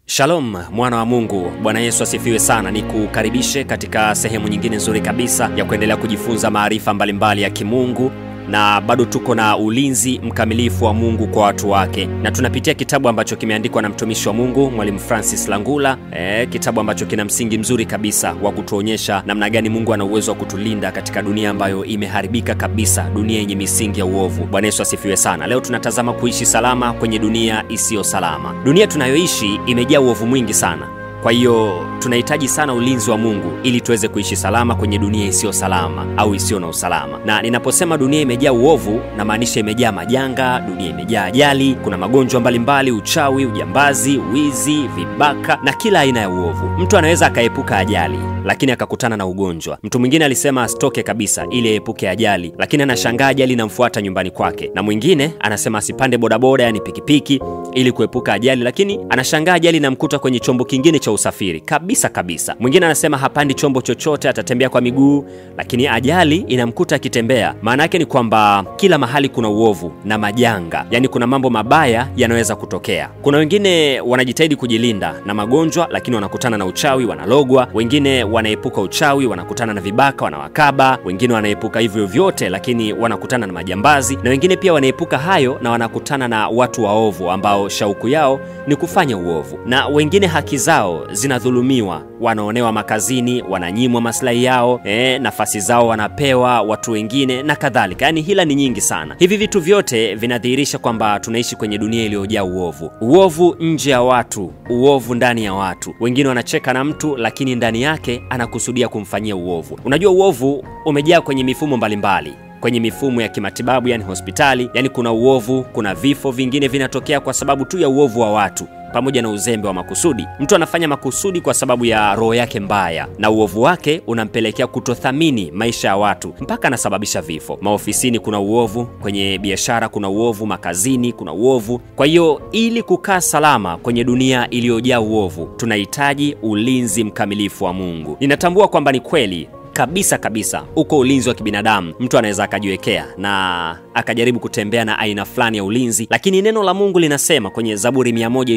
Shalom mwana wa Mungu, Bwana Yesu asifiwe sana. Ni kukaribishe katika sehemu nyingine nzuri kabisa ya kuendelea kujifunza maarifa mbalimbali ya kimungu na bado tuko na ulinzi mkamilifu wa Mungu kwa watu wake, na tunapitia kitabu ambacho kimeandikwa na mtumishi wa Mungu Mwalimu Francis Langula, e, kitabu ambacho kina msingi mzuri kabisa wa kutuonyesha namna gani Mungu ana uwezo wa kutulinda katika dunia ambayo imeharibika kabisa, dunia yenye misingi ya uovu. Bwana Yesu asifiwe sana. Leo tunatazama kuishi salama kwenye dunia isiyo salama. Dunia tunayoishi imejaa uovu mwingi sana. Kwa hiyo tunahitaji sana ulinzi wa Mungu ili tuweze kuishi salama kwenye dunia isiyo salama au isiyo na usalama. Na ninaposema dunia imejaa uovu, namaanisha imejaa majanga, dunia imejaa ajali, kuna magonjwa mbalimbali, uchawi, ujambazi, wizi, vibaka na kila aina ya uovu. Mtu anaweza akaepuka ajali lakini akakutana na ugonjwa. Mtu mwingine alisema asitoke kabisa ili aepuke ajali, lakini anashangaa ajali inamfuata nyumbani kwake, na mwingine anasema asipande bodaboda, yani pikipiki, ili kuepuka ajali, lakini anashangaa ajali inamkuta kwenye chombo kingine cha usafiri kabisa kabisa. Mwingine anasema hapandi chombo chochote, atatembea kwa miguu, lakini ajali inamkuta akitembea. Maana yake ni kwamba kila mahali kuna uovu na majanga, yani kuna mambo mabaya yanaweza kutokea. Kuna wengine wanajitahidi kujilinda na magonjwa, lakini wanakutana na uchawi, wanalogwa. Wengine wanaepuka uchawi, wanakutana na vibaka, wanawakaba. Wengine wanaepuka hivyo vyote, lakini wanakutana na majambazi, na wengine pia wanaepuka hayo na wanakutana na watu waovu ambao shauku yao ni kufanya uovu, na wengine haki zao zinadhulumiwa, wanaonewa makazini, wananyimwa maslahi yao, e, nafasi zao wanapewa watu wengine na kadhalika. Yaani hila ni nyingi sana. Hivi vitu vyote vinadhihirisha kwamba tunaishi kwenye dunia iliyojaa uovu, uovu nje ya watu, uovu ndani ya watu. Wengine wanacheka na mtu, lakini ndani yake anakusudia kumfanyia uovu. Unajua, uovu umejaa kwenye mifumo mbalimbali mbali kwenye mifumo ya kimatibabu yani hospitali, yani kuna uovu, kuna vifo vingine vinatokea kwa sababu tu ya uovu wa watu pamoja na uzembe wa makusudi. Mtu anafanya makusudi kwa sababu ya roho yake mbaya, na uovu wake unampelekea kutothamini maisha ya watu mpaka anasababisha vifo. Maofisini kuna uovu, kwenye biashara kuna uovu, makazini kuna uovu. Kwa hiyo ili kukaa salama kwenye dunia iliyojaa uovu, tunahitaji ulinzi mkamilifu wa Mungu. Ninatambua kwamba ni kweli kabisa kabisa uko ulinzi wa kibinadamu mtu anaweza akajiwekea na akajaribu kutembea na aina fulani ya ulinzi, lakini neno la Mungu linasema kwenye Zaburi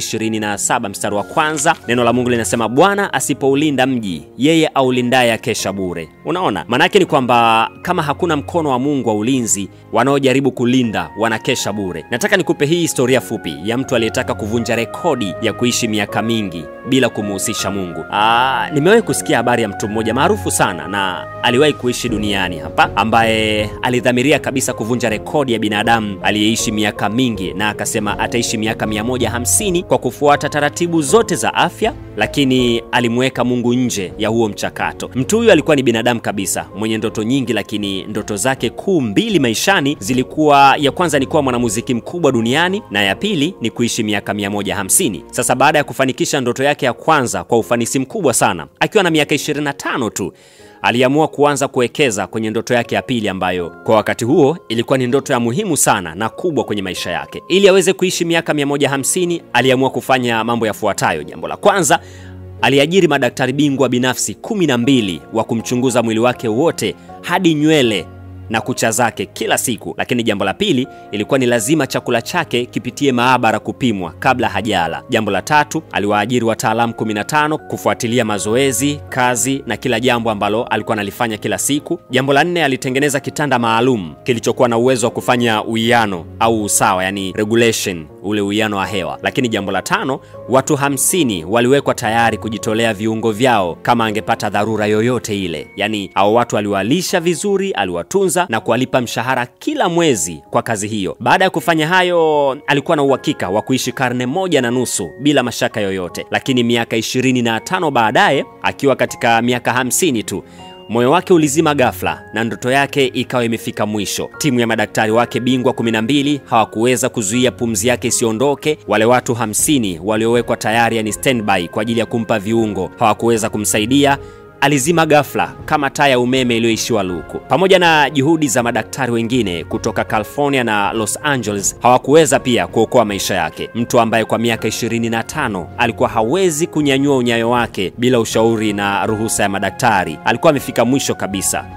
127 mstari wa kwanza, neno la Mungu linasema Bwana asipoulinda mji, yeye aulindaye akesha bure. Unaona, maanake ni kwamba kama hakuna mkono wa Mungu wa ulinzi, wanaojaribu kulinda wanakesha bure. Nataka nikupe hii historia fupi ya mtu aliyetaka kuvunja rekodi ya kuishi miaka mingi bila kumuhusisha Mungu. Aa, nimewahi kusikia habari ya mtu mmoja maarufu sana na aliwahi kuishi duniani hapa, ambaye alidhamiria kabisa kuvunja rekodi ya binadamu aliyeishi miaka mingi, na akasema ataishi miaka 150 kwa kufuata taratibu zote za afya, lakini alimweka Mungu nje ya huo mchakato. Mtu huyu alikuwa ni binadamu kabisa mwenye ndoto nyingi, lakini ndoto zake kuu mbili maishani zilikuwa, ya kwanza ni kuwa mwanamuziki mkubwa duniani na ya pili ni kuishi miaka 150. Sasa baada ya kufanikisha ndoto yake ya kwanza kwa ufanisi mkubwa sana, akiwa na miaka 25 tu aliamua kuanza kuwekeza kwenye ndoto yake ya pili ambayo kwa wakati huo ilikuwa ni ndoto ya muhimu sana na kubwa kwenye maisha yake. Ili aweze kuishi miaka 150, aliamua kufanya mambo yafuatayo. Jambo la kwanza, aliajiri madaktari bingwa binafsi kumi na mbili wa kumchunguza mwili wake wote hadi nywele na kucha zake kila siku. Lakini jambo la pili ilikuwa ni lazima chakula chake kipitie maabara kupimwa kabla hajala. Jambo la tatu, aliwaajiri wataalamu 15 kufuatilia mazoezi, kazi na kila jambo ambalo alikuwa analifanya kila siku. Jambo la nne, alitengeneza kitanda maalum kilichokuwa na uwezo wa kufanya uwiano au usawa, yani regulation, ule uwiano wa hewa. Lakini jambo la tano, watu hamsini waliwekwa tayari kujitolea viungo vyao kama angepata dharura yoyote ile. Yani hao watu aliwalisha vizuri, aliwatunza na kuwalipa mshahara kila mwezi kwa kazi hiyo. Baada ya kufanya hayo, alikuwa na uhakika wa kuishi karne moja na nusu bila mashaka yoyote. Lakini miaka ishirini na tano baadaye, akiwa katika miaka hamsini tu moyo wake ulizima ghafla na ndoto yake ikawa imefika mwisho. Timu ya madaktari wake bingwa 12 hawakuweza kuzuia pumzi yake isiondoke. Wale watu 50 waliowekwa tayari, yani standby kwa ajili ya kumpa viungo, hawakuweza kumsaidia alizima ghafla kama taa ya umeme iliyoishiwa luku. Pamoja na juhudi za madaktari wengine kutoka California na Los Angeles, hawakuweza pia kuokoa maisha yake. Mtu ambaye kwa miaka 25 alikuwa hawezi kunyanyua unyayo wake bila ushauri na ruhusa ya madaktari, alikuwa amefika mwisho kabisa.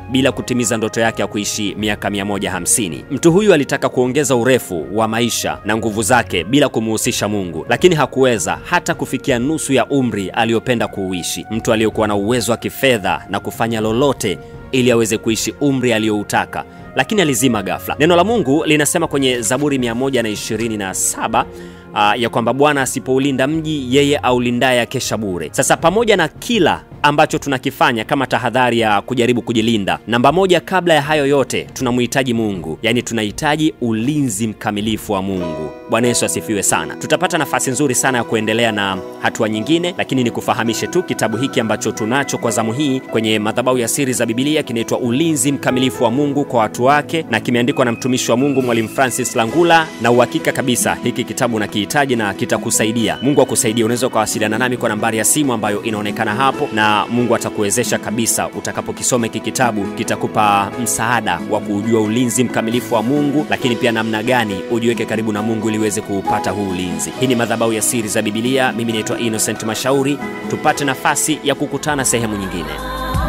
bila kutimiza ndoto yake ya kuishi miaka 150. Mtu huyu alitaka kuongeza urefu wa maisha na nguvu zake bila kumuhusisha Mungu, lakini hakuweza hata kufikia nusu ya umri aliyopenda kuuishi. Mtu aliyekuwa na uwezo wa kifedha na kufanya lolote ili aweze kuishi umri aliyoutaka lakini alizima ghafla. Neno la Mungu linasema kwenye Zaburi 127 uh, ya kwamba Bwana asipoulinda mji, yeye aulindaye akesha bure. Sasa pamoja na kila ambacho tunakifanya kama tahadhari ya kujaribu kujilinda, namba moja, kabla ya hayo yote, tunamhitaji Mungu, yaani tunahitaji ulinzi mkamilifu wa Mungu. Bwana Yesu asifiwe sana. Tutapata nafasi nzuri sana ya kuendelea na hatua nyingine, lakini nikufahamishe tu kitabu hiki ambacho tunacho kwa zamu hii kwenye madhabahu ya siri za Biblia kinaitwa Ulinzi Mkamilifu wa Mungu kwa watu wake, na kimeandikwa na mtumishi wa Mungu Mwalimu Francis Langula, na uhakika kabisa hiki kitabu nakihitaji na kitakusaidia. Mungu akusaidie. Unaweza ukawasiliana nami kwa nambari ya simu ambayo inaonekana hapo, na Mungu atakuwezesha kabisa. Utakapokisoma hiki kitabu, kitakupa msaada wa kujua ulinzi mkamilifu wa Mungu, lakini pia namna gani ujiweke karibu na Mungu ili uweze kuupata huu ulinzi. Hii ni madhabahu ya siri za Biblia. Mimi naitwa Innocent Mashauri. Tupate nafasi ya kukutana sehemu nyingine.